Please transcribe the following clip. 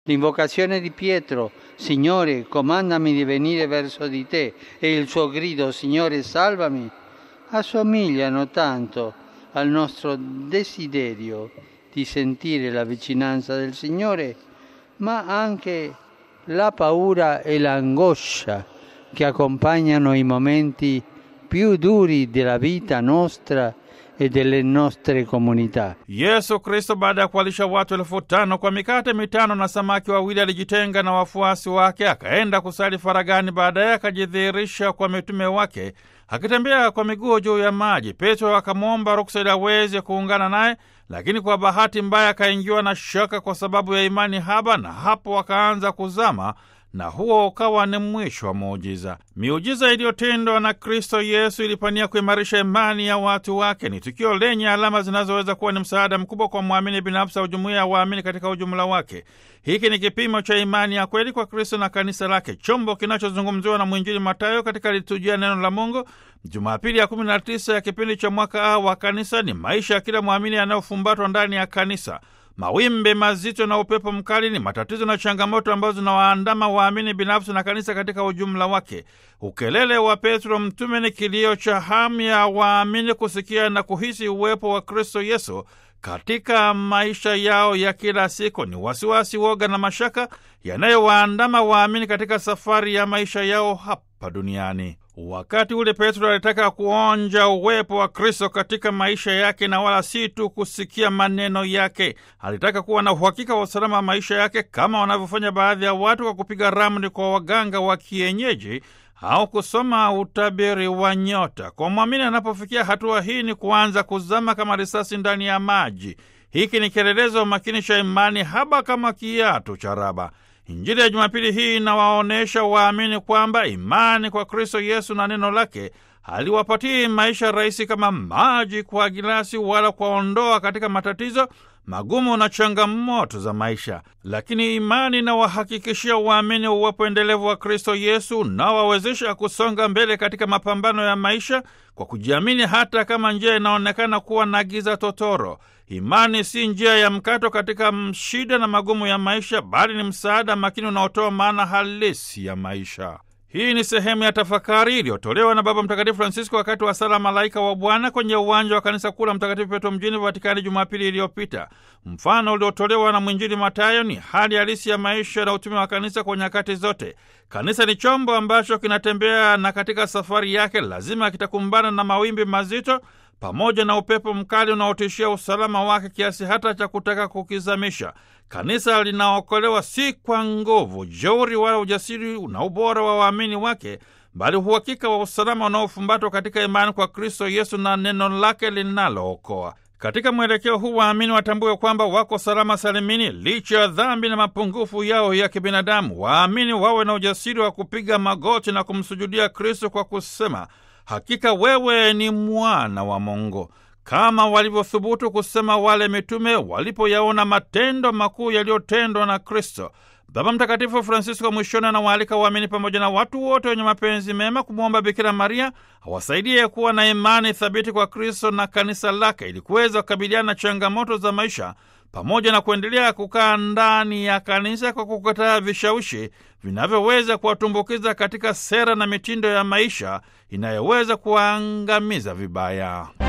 L'invocazione di Pietro, Signore, comandami di venire verso di te, e il suo grido, Signore, salvami, assomigliano tanto al nostro desiderio di sentire la vicinanza del Signore, ma anche la paura e l'angoscia che accompagnano i momenti più duri della vita nostra e delle nostre comunità. Yesu Kristo baada ya kuwalisha watu elfu tano kwa mikate mitano na samaki wawili alijitenga na wafuasi wake akaenda kusali faragani. Baadaye akajidhihirisha kwa mitume wake akitembea kwa miguu juu ya maji. Petro akamwomba ruksa ili aweze kuungana naye, lakini kwa bahati mbaya akaingiwa na shaka kwa sababu ya imani haba, na hapo akaanza kuzama na huo ukawa ni mwisho wa muujiza. Miujiza iliyotendwa na Kristo Yesu ilipania kuimarisha imani ya watu wake. Ni tukio lenye alama zinazoweza kuwa ni msaada mkubwa kwa mwamini binafsi au jumuiya ya waamini katika ujumla wake. Hiki ni kipimo cha imani ya kweli kwa Kristo na kanisa lake, chombo kinachozungumziwa na mwinjili Matayo katika liturujia neno la Mungu Jumapili ya 19 ya kipindi cha mwaka A wa kanisa. Ni maisha ya kila mwamini yanayofumbatwa ndani ya kanisa. Mawimbi mazito na upepo mkali ni matatizo na changamoto ambazo zinawaandama waamini binafsi na kanisa katika ujumla wake. Ukelele wa Petro mtume ni kilio cha hamu ya waamini kusikia na kuhisi uwepo wa Kristo Yesu katika maisha yao ya kila siku. Ni wasiwasi, woga na mashaka yanayowaandama waamini katika safari ya maisha yao hapa duniani. Wakati ule Petro alitaka kuonja uwepo wa Kristo katika maisha yake na wala si tu kusikia maneno yake. Alitaka kuwa na uhakika wa usalama wa maisha yake, kama wanavyofanya baadhi ya watu kwa kupiga ramli kwa waganga wa kienyeji au kusoma utabiri wa nyota. Kwa mwamini anapofikia hatua hii, ni kuanza kuzama kama risasi ndani ya maji. Hiki ni kielelezo makini cha imani haba kama kiatu cha raba. Injili ya Jumapili hii inawaonyesha waamini kwamba imani kwa Kristo Yesu na neno lake haliwapatii maisha rahisi kama maji kwa gilasi, wala kuwaondoa katika matatizo magumu na changamoto za maisha, lakini imani inawahakikishia waamini uwepo endelevu wa Kristo Yesu unaowawezesha kusonga mbele katika mapambano ya maisha kwa kujiamini, hata kama njia inaonekana kuwa na giza totoro. Imani si njia ya mkato katika shida na magumu ya maisha, bali ni msaada makini unaotoa maana halisi ya maisha. Hii ni sehemu ya tafakari iliyotolewa na Baba Mtakatifu Francisco wakati wa sala Malaika wa Bwana kwenye uwanja wa kanisa kuu la Mtakatifu Petro mjini Vatikani Jumapili iliyopita. Mfano uliotolewa na mwinjili Matayo ni hali halisi ya maisha na utume wa kanisa kwa nyakati zote. Kanisa ni chombo ambacho kinatembea na katika safari yake lazima kitakumbana na mawimbi mazito pamoja na upepo mkali unaotishia usalama wake kiasi hata cha kutaka kukizamisha. Kanisa linaokolewa si kwa nguvu, jeuri wala ujasiri na ubora wa waamini wake, bali uhakika wa usalama unaofumbatwa katika imani kwa Kristo Yesu na neno lake linalookoa. Katika mwelekeo huu waamini watambue kwamba wako salama salimini licha ya dhambi na mapungufu yao ya kibinadamu. Waamini wawe na ujasiri wa kupiga magoti na kumsujudia Kristo kwa kusema Hakika wewe ni mwana wa Mungu, kama walivyothubutu kusema wale mitume walipoyaona matendo makuu yaliyotendwa na Kristo. Baba Mtakatifu Francisco mwishoni anawaalika waamini pamoja na watu wote wenye mapenzi mema kumwomba Bikira Maria awasaidie kuwa na imani thabiti kwa Kristo na kanisa lake ili kuweza kukabiliana na changamoto za maisha pamoja na kuendelea kukaa ndani ya kanisa kwa kukataa vishawishi vinavyoweza kuwatumbukiza katika sera na mitindo ya maisha inayoweza kuwaangamiza vibaya.